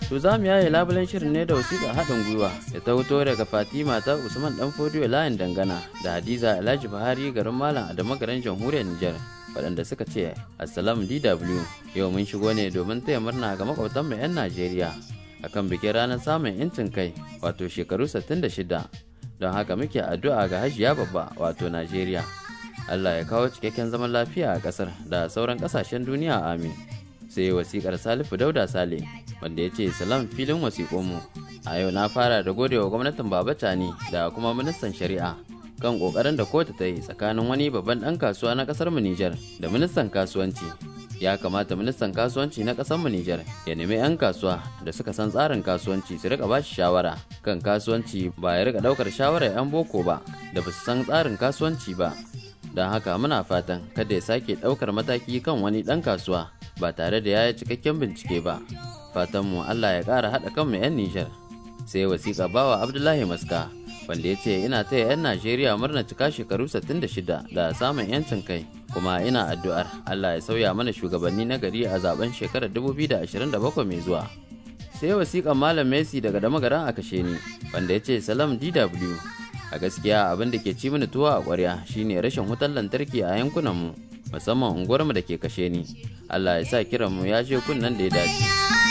To za mu yaye labulen shirin ne da wasiƙa haɗin gwiwa da ta fito daga Fatima ta Usman Dan Fodiyo layin dangana da Hadiza Alhaji Buhari garin Malam Adamu garin Jamhuriyar Nijar. waɗanda suka ce Assalamu DW yau mun shigo ne domin taya murna ga makwabtanmu 'yan Najeriya akan bikin ranar samun 'yancin kai wato shekaru 66 don haka muke addu'a ga hajiya babba wato Najeriya. Allah ya kawo cikakken zaman lafiya a ƙasar da sauran ƙasashen duniya amin. Sai wasiƙar Salifu Dauda Sale wanda ya ce salam filin wasiƙonmu. A yau na fara da godewa gwamnatin Baba Tani da kuma ministan shari'a kan ƙoƙarin da kotu ta yi tsakanin wani babban ɗan kasuwa na ƙasar mu Nijar da ministan kasuwanci. Ya kamata ministan kasuwanci na ƙasar mu Nijar ya nemi 'yan kasuwa da suka san tsarin kasuwanci su rika bashi shawara kan kasuwanci ba ya rika ɗaukar shawarar 'yan boko ba da ba su san tsarin kasuwanci ba don haka muna fatan kada ya sake ɗaukar mataki kan wani ɗan kasuwa ba tare da ya yi cikakken bincike ba fatanmu allah ya ƙara haɗa kanmu 'yan nijar sai wasiƙa bawa abdullahi maska wanda ya ce ina taya 'yan najeriya murna cika shekaru 66 da samun 'yancin kai kuma ina addu'ar allah ya sauya mana shugabanni na gari a zaben shekarar 2027 mai zuwa sai wasiƙan malam messi daga damagaran a kashe ni wanda ya ce salam dw a gaskiya abin da ke ci mini tuwa a ƙwarya shine rashin wutar lantarki a yankunanmu musamman unguwarmu da ke kashe ni allah ya sa kiranmu ya je kunnen da ya dace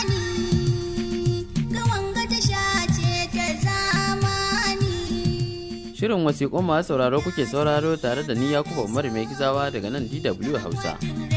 Shirin wasiƙun masu sauraro kuke sauraro tare da ni Yakubu Umar mai gizawa daga nan DW Hausa.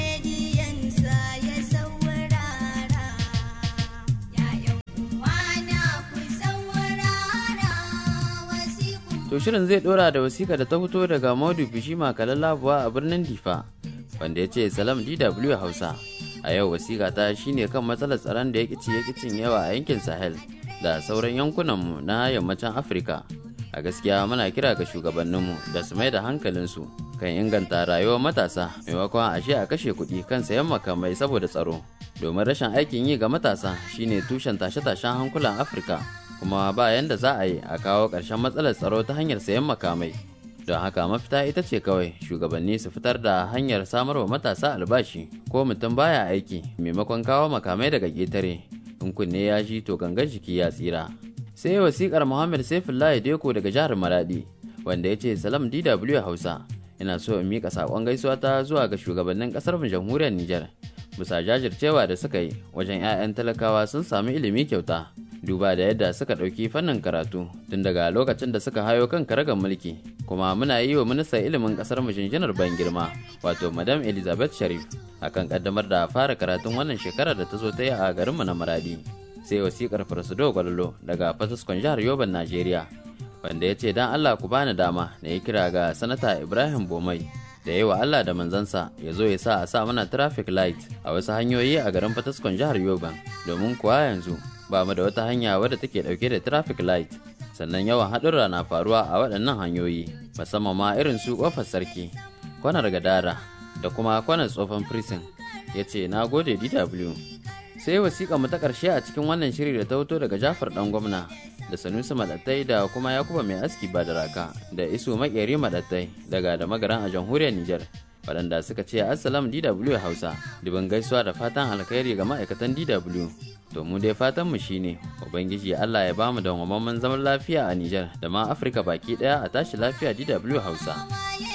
To shirin zai dora da wasiƙa da ta fito daga Maudu Bishima Kalalabuwa a birnin Difa, wanda ya ce Salam DW Hausa. A yau wasiƙa ta shine kan matsalar tsaron da ya ƙici ya ƙicin yawa a yankin Sahel da sauran yankunanmu na yammacin Afirka. A gaskiya muna kira ga shugabanninmu da su mai da hankalinsu kan inganta rayuwar matasa maimakon ashe a kashe kuɗi kan sayan makamai saboda tsaro. Domin rashin aikin yi ga matasa shine tushen tashe-tashen hankulan Afirka. kuma ba yanda za a yi a kawo ƙarshen matsalar tsaro ta hanyar sayan makamai don haka mafita ita ce kawai shugabanni su fitar da hanyar samar wa matasa albashi ko mutum baya aiki maimakon kawo makamai daga ƙetare in kunne ya shi to gangan jiki ya tsira sai wasiƙar muhammad saifullahi deko daga jihar maradi wanda ya ce salam dw hausa ina so in miƙa saƙon gaisuwa ta zuwa ga shugabannin ƙasar jamhuriyar nijar bisa jajircewa da suka yi wajen 'ya'yan talakawa sun sami ilimi kyauta duba da yadda suka ɗauki fannin karatu tun daga lokacin da suka hayo kan karagar mulki kuma muna yi wa ministan ilimin ƙasar mu jinjinar ban girma wato madam elizabeth sharif akan kaddamar da fara karatun wannan shekarar da ta zo ta yi a garinmu na maradi sai wasiƙar farsudo gwalolo daga fataskon jihar yoban najeriya wanda ya ce don allah ku bani dama na yi kira ga sanata ibrahim bomai da yi wa Allah da manzansa ya zo ya sa a sa mana traffic light a wasu hanyoyi a garin Fataskon jihar Yoban domin kuwa yanzu ba mu da wata hanya wadda take dauke da traffic light sannan yawan haɗurra na faruwa a waɗannan hanyoyi musamman ma irin su ƙofar sarki kwanar gadara da kuma kwanar tsofan prison ya ce na gode DW sai wasiƙa mu ta ƙarshe a cikin wannan shiri da ta fito daga Jafar ɗan gwamna da sanusi madattai da kuma yakuba mai aski ba da raka da isu makeri madattai daga da magaran a jamhuriyar nijar waɗanda suka ce assalam dw hausa dubin gaisuwa da fatan alkhairi ga ma'aikatan dw to mu dai fatan mu shine ubangiji allah ya bamu da zaman lafiya a nijar da ma afirka baki ɗaya a tashi lafiya dw hausa